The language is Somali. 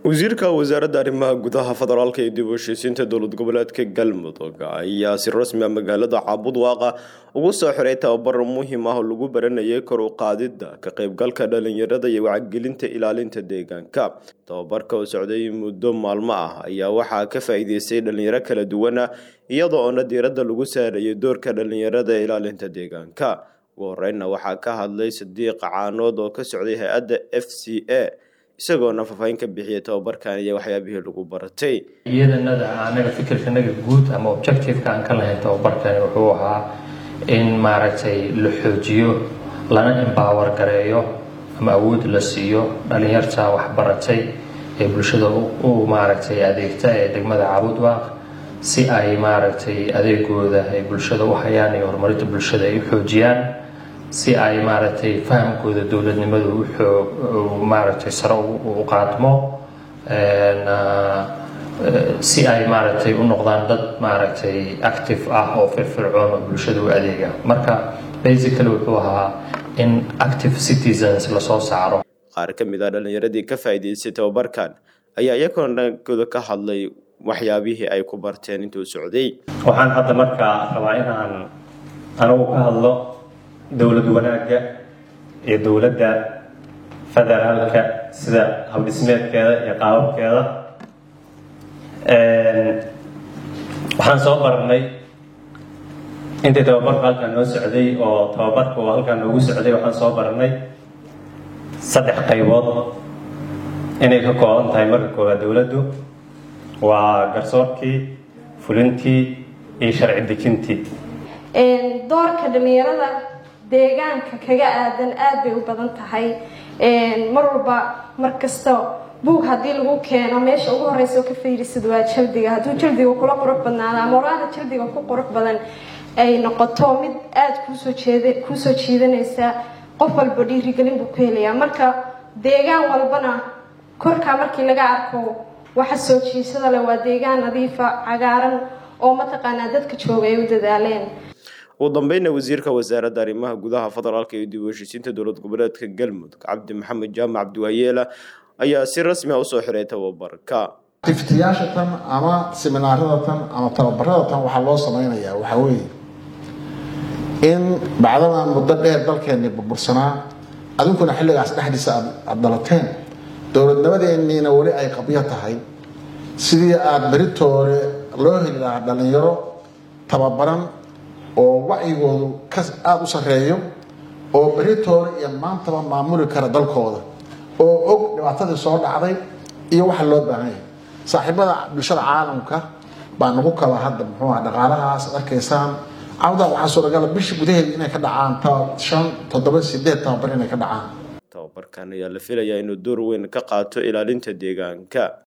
wasiirka wasaaradda arrimaha gudaha federaalka iyo dib u heshiisiinta dowlad goboleedka galmudug ayaa si rasmi a magaalada caabudwaaqa ugu soo xiray tababar muhiim ah oo lagu baranayay kor u qaadidda ka qaybgalka dhalinyarada iyo wacyigelinta ilaalinta deegaanka tababarka oo socday muddo maalmo ah ayaa waxaa ka faa-iideystay dhalinyaro kala duwana iyadoo oona diiradda lagu saarayay doorka dhalinyarada ee ilaalinta deegaanka ugu horeynna waxaa ka hadlay sadiiq caanood oo ka socday hay-adda f c a isagoona faahfaahin ka bixiyay tababarkan iyo waxyaabihii lagu baratay iyadanada anaga fikirkanaga guud ama objectiveka aan ka lahayn tababarkani wuxuu ahaa in maaragtay la xoojiyo lana embower gareeyo ama awood la siiyo dhalinyarta waxbaratay ee bulshada u maaragtay adeegta ee degmada caabudwaaq si ay maaragtay adeegooda ay bulshada u hayaan iyo horumarinta bulshada ay u xoojiyaan si ay maaragtay fahamkooda dowladnimadu uxoog maaragtay sare u qaadmo si ay maaragtay u noqdaan dad maaragtay active ah oo firfircoon oo bulshada u adeega marka basically wuxuu ahaa in active citizens lasoo saaro qaar ka mid ah dhalinyaradii ka faa-iideystay tababarkan ayaa iyagoona dhankooda ka hadlay waxyaabihii ay ku barteen intuu socday waxaan hadda markaa rabaa inaan anigu ka hadlo dowlad wanaagga iyo dowladda federaalka sida habdhismeedkeeda iyo qaababkeeda waxaan soo baranay intii tababarku halkaan noo socday oo tababarku halkaan noogu socday waxaan soo baranay saddex qaybood inay ka kooban tahay marka koowaad dowladdu waa garsoorkii fulintii iyo sharci dejintii doorka dhalinyarada deegaanka kaga aadan aad bay u badan tahay mar walba mar kasta buug haddii lagu keeno meesha ugu horeysa oo ka fiirisid waa jaldiga hadduu jaldiga kula qurux badnaado ama oraada jaldiga ku qurux badan ay noqoto mid aada kuusoo jeed kuusoo jiidanaysa qof walba dhiirigelin buu ku helayaa marka deegaan walbana korkaa markii laga arko waxa soo jiisada leh waa deegaan nadiifa cagaaran oo mataqaanaa dadka jooga ay u dadaaleen ugu dambeyna wasiirka wasaaradda arrimaha gudaha federaalka iyo dib u heshiisiinta dowlad goboleedka galmudug cabdi maxamed jaamac cabdiwaayeela ayaa si rasmi a usoo xiray tababarka tiftiyaasha tan ama siminaarada tan ama tababarada tan waxaa loo sameynayaa waxaa weeye in bacdadan muddo dheer dalkeenni burbursanaa adinkuna xilligaas dhexdiisa aada dalateen dowladnimadeeniina weli ay qabyo tahay sidii aada beritoore loo heli lahaa dhalinyaro tababaran oo wacyigoodu ka aada u sarreeyo oo beritoore iyo maantaba maamuli kara dalkooda oo og dhibaatadii soo dhacday iyo waxa loo baahanya saaxiibada bulshada caalamka baa nagu kaba hadda muxuu aha dhaqaalahaas ad arkaysaan cawdaa waxaa suuragala bisha gudaheeda inay ka dhacaan shan toddoba sideed tababar inay ka dhacaan tababarkan ayaa la filayaa inuu door weyn ka qaato ilaalinta deegaanka